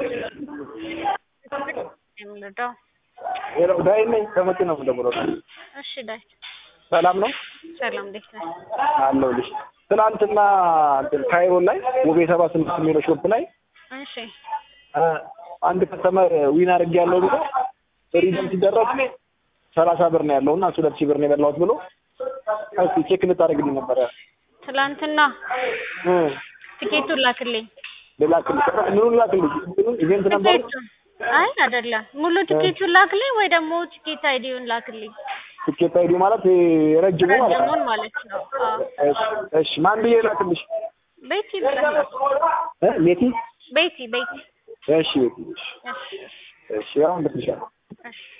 የምንረዳው ሄሎ ዳይ ነኝ ከመቼ ነው የምደውለው? እሺ ዳይ ሰላም ነው ሰላም እንዴት ነህ? አለሁልሽ። ትናንትና እንትን ካይሮ ላይ ውቤ ሰባ ስምንት የሚለው ሾፕ ላይ እሺ አ፣ አንድ ከስተመር ዊን አድርጌያለሁ ብሎ ሪደም ሲደረግ ሰላሳ ብር ነው ያለው እና እሱ ሁለት ሺህ ብር ነው የበላሁት ብሎ እስኪ ቼክ ልታደርግልኝ ነበረ። ትላንትና እ ትኬቱን ላክልኝ። ልላክልሽ ምኑን ላክልሽ? እንትኑን ኢቬንት ነበር ትኬቱን አይ አይደለም፣ ሙሉ ትኬቱን ላክልኝ ወይ ደግሞ ትኬት አይዲውን ላክልኝ። ትኬት አይዲ ማለት ይሄ ረጅሙ ማለት ነው። ረጅሙን ማለት ነው። አዎ እሺ እሺ፣ ማን ብዬ ላክልሽ? ቤቲ ብለህ እ ሜቲ ቤቲ ቤቲ። እሺ ቤቲ እሺ እሺ እሺ አሁን ልክልሻለሁ። እሺ